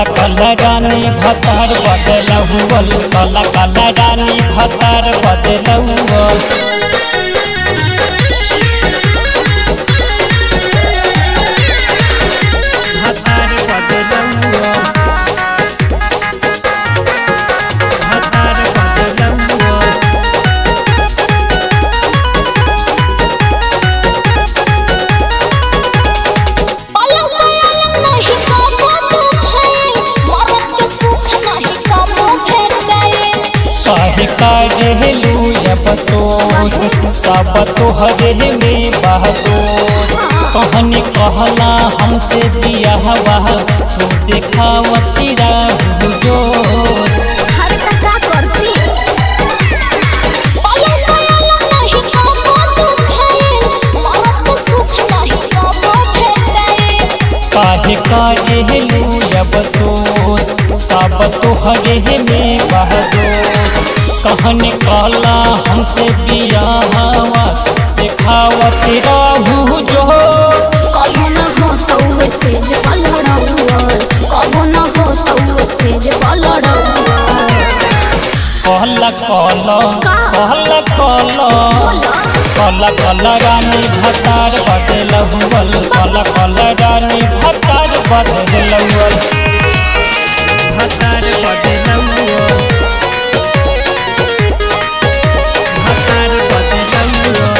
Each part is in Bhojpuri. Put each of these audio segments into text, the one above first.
कला कला रानी भतार बदलहुअल कला कला रानी भतार बदलहुअल भतार बदलहुअल भतार बदलहुअल पलंग पलंग नहीं काबू तू भइल मरद के सुख नहीं काबू भेट गइल काहे काढ़ेलू बसोस सब तोहरे में बहदोस कहनी कहला हमसे दिया हवा तू देखावती रहू जोश हर तका करती पलंग पलंग नहीं काबू तू भइल मरद के सुख नहीं काबू भेट गइल काहे काढ़ेलू बसोस सब तोहरे में बहदोस कहनी कहला हमसे दिया हवा देखावती रहू जोश कबो न हो तो से जे पलड़ौल कबो न हो तो से जे पलड़ौल कहला कहला का? कहला कहला कला कला रानी भतार बदलहुअल कला कला रानी भतार बदलहुअल भतार बदलहुअल भतार बदलहुअल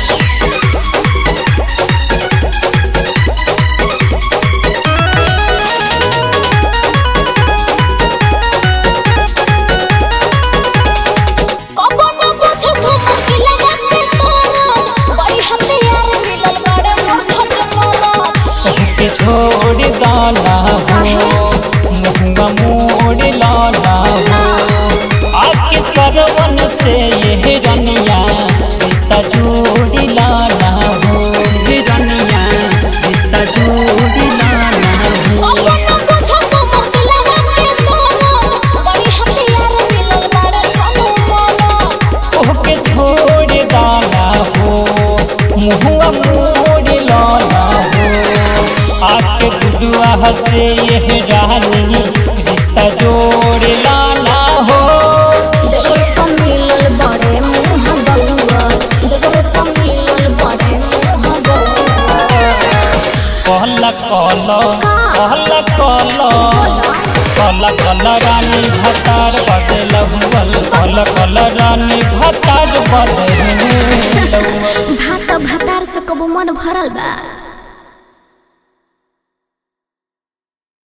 कबो न बुझे सुमन की लगा के तोरा बड़ी हमने यार मिलल बड़े मोर खजमरा के छोड़ दाना हो मुहुआ मोड़ लाना हो आपके सरवन से ये रनिया रिश्ता जोड़ी लाना हो ये रनिया रिश्ता जोड़ी लाना हो कबो न बुझे सुमन की लगा के तोरा बड़ी हमने यार मिलल बड़े सनु मोरा ओके छोड़ दाना हो मुहुआ मोड़ लाना हो आपके दुआ से ये रानी रिश्ता जोड़ लाना हो देखो तो मिलल बड़े मुंह बउआ देखो तो मिलल बड़े मुंह बउआ कहला कहला कहला कहला कहला कहला रानी भतार बदलहुअल कहला कहला रानी भतार बदलहुअल भात भातार से कबो मन भरल बा